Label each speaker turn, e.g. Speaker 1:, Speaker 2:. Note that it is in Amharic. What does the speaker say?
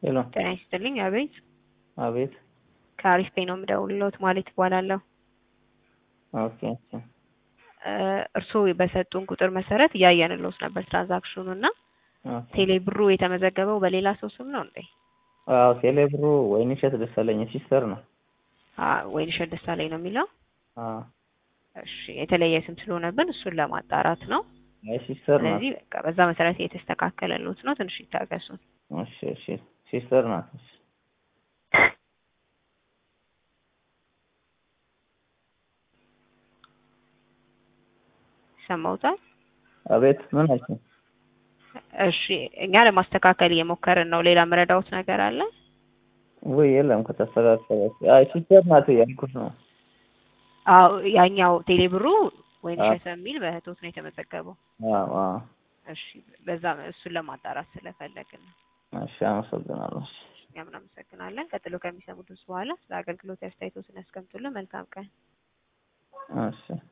Speaker 1: ሄሎ
Speaker 2: ጤና ይስጥልኝ። አቤት
Speaker 1: አቤት
Speaker 2: ከአሪፍ ፔ ነው የምደውልልዎት ማለት ይባላለሁ።
Speaker 1: ኦኬ ኦኬ
Speaker 2: እርስዎ በሰጡን ቁጥር መሰረት እያየንልዎት ነበር ትራንዛክሽኑ እና
Speaker 1: ኦኬ
Speaker 2: ቴሌ ብሩ የተመዘገበው በሌላ ሰው ስም ነው እንዴ?
Speaker 1: አዎ ቴሌብሩ ወይንሸት ደሳለኝ ሲስተር ነው።
Speaker 2: አ- ወይንሸት ደሳለኝ ነው የሚለው።
Speaker 1: አዎ
Speaker 2: እሺ የተለየ ስም ስለሆነብን እሱን ለማጣራት ነው።
Speaker 1: አይ ሲስተር ናት።
Speaker 2: ስለዚህ በቃ በዛ መሰረት የተስተካከለልዎት ነው። ትንሽ ይታገሱን።
Speaker 1: እሺ እሺ ሲስተር ናት። እሺ
Speaker 2: ይሰማዎታል?
Speaker 1: አቤት ምን አልሽኝ?
Speaker 2: እሺ እኛ ለማስተካከል እየሞከርን ነው። ሌላ መረዳዎት ነገር አለ?
Speaker 1: ወይ የለም ከተስተካከለ አይ ሲስተር ናት እያልኩት ነው።
Speaker 2: አዎ ያኛው ቴሌ ብሩ ወይንሸት የሚል በእህቶት ነው የተመዘገበው።
Speaker 1: አዎ አዎ
Speaker 2: እሺ በዛ እሱን ለማጣራት ስለፈለግን ነው።
Speaker 1: እሺ አመሰግናለሁ። እሺ
Speaker 2: እኛም እናመሰግናለን። ቀጥሎ ከሚሰሙት ውስጥ በኋላ ስለ አገልግሎት አስተያየቶትን ያስቀምጡልን። መልካም ቀን።
Speaker 1: እሺ